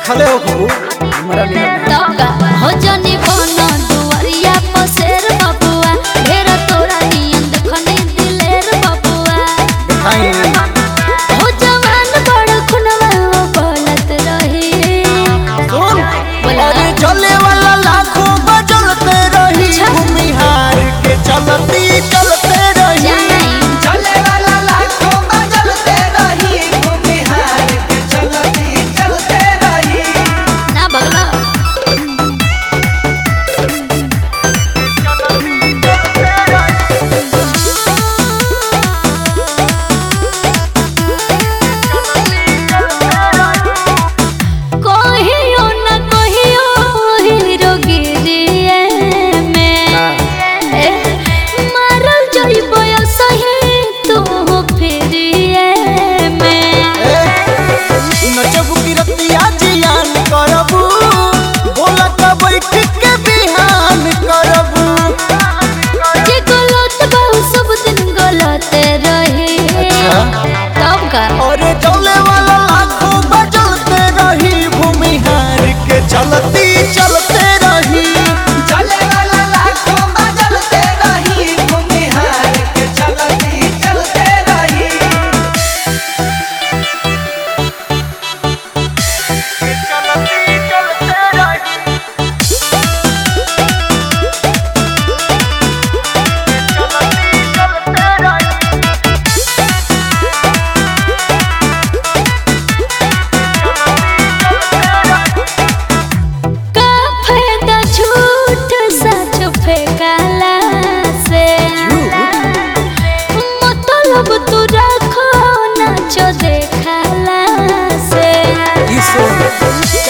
देखले हो खूब हमरा नियर ना। तब का हो जनी बन दुआरिया पसेर बबुआ ढेर तोरा नियन देखनी दिलेर बबुआ देखाई हो जवान बड़ खुनवा बोलत रही सुन अरे चले वाला लाखों बजलते रही अच्छा। भूमिहार के चलती चलते रही जानाई चले वाला लाखों बजलते रही भूमिहार के चलती चलते रही ना बगला कहियो न कहियो हीरो गिरिए में ए, मारल जइबो सही तू फिरिए में नचबू की रतिया जियान करबू बोला का बैठ के बिहान करबू जे गलत बहु सब दिन गलत रही अच्छा। तब का अरे चले वाला लाखों बजलते रही भूमिहार के चलती चलते रही चले वाला लाखों बजलते रही भूमिहार के चलती चलते रही चलती चलते रही चलती चलते रही का फायदा झूठ सच फेंकाला से मतलब तू रखो नाचो देखाला से